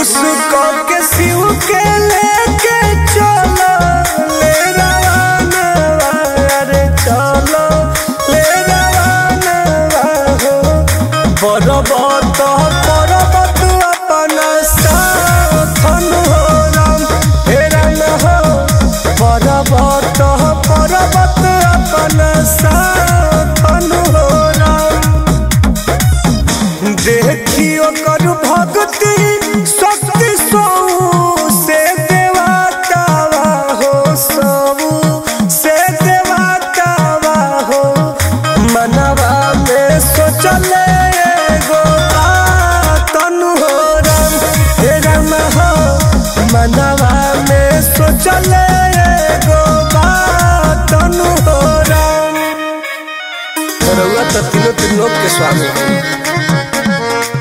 खुश कऽ के शिव के लेके चलो ले रवाना रे चलो ले रवाना हो पर्वत पर्वत अपन साथन हो राम हे राम हो पर्वत पर्वत अपन साथन हो राम देखियो कर भक्ति शक्ति सौ से देवतावा हो सब से देवतावा हो मनवा में सोचले एगो तनु हो राम हे राम हो मनवा में सोचले एगो तनु हो राम रउआ तो तीनों तीनों के स्वामी हैं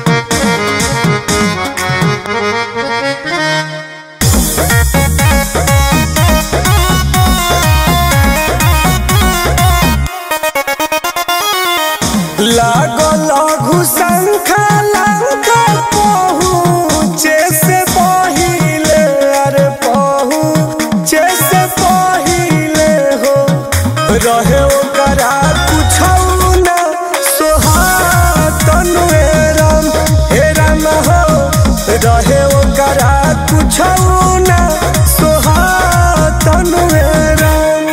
लागल घुसंखा लंक पहुँचे से पहिले अरे पहुँचे से पहिले हो रहे ओकरा कुछौ न सोहातन हे राम हे राम हो रहे ओकरा कुछौ न सोहातन हे राम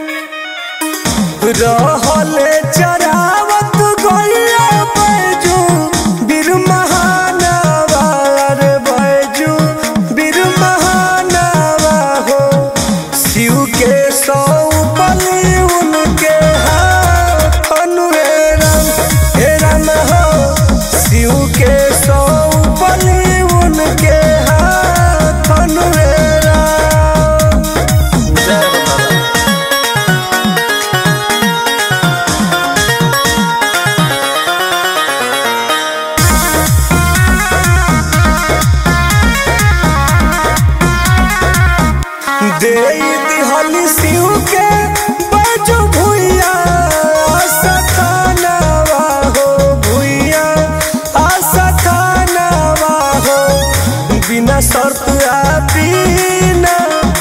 रहले चरावत गइया बैजू बीर महानवा रे बैजू बीर महानवा हो शिव के सौ बलि उनके हाथन हे राम हे राम हो शिव के सौ बलि उनके हाथन हे राम जय हो बाबा दे दिहली शिव के बजो भुइया सखानवा हो भुइया असखानवा हो बिना शर्त आ बिना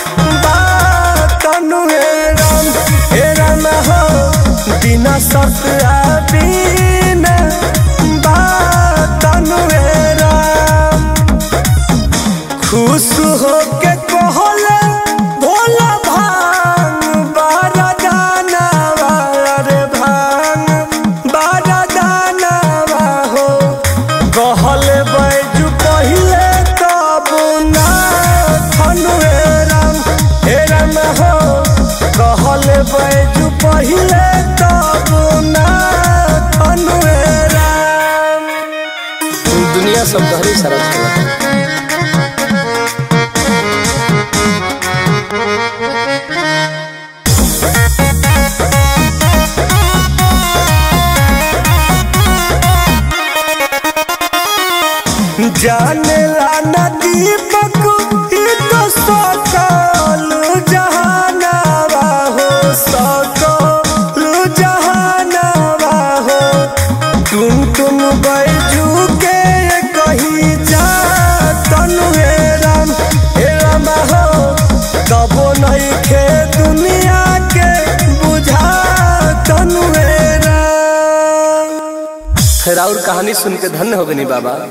बातनु हे राम हे राम हो बिना शर्त आ बिना बातनु हे राम खुश हो के कहले भोला भांग बारा दानवा रे भांग बारा दानवा हो कहले बैजू पहिले तब ना थनु हे राम हे राम हो कहले बैजू पहिले तब ना थनु हे राम दुनिया सब तहरी सरस चला जाने ला नदी पक ई तो सकल जहानावा हो सकल जहानावा हो तुम तुम बैजू के कहीं जा तनु हे राम हे राम हो कबो नहीं खे दुनिया के बुझा तनु हे राम फिर और कहानी सुन के धन्य हो गनी बाबा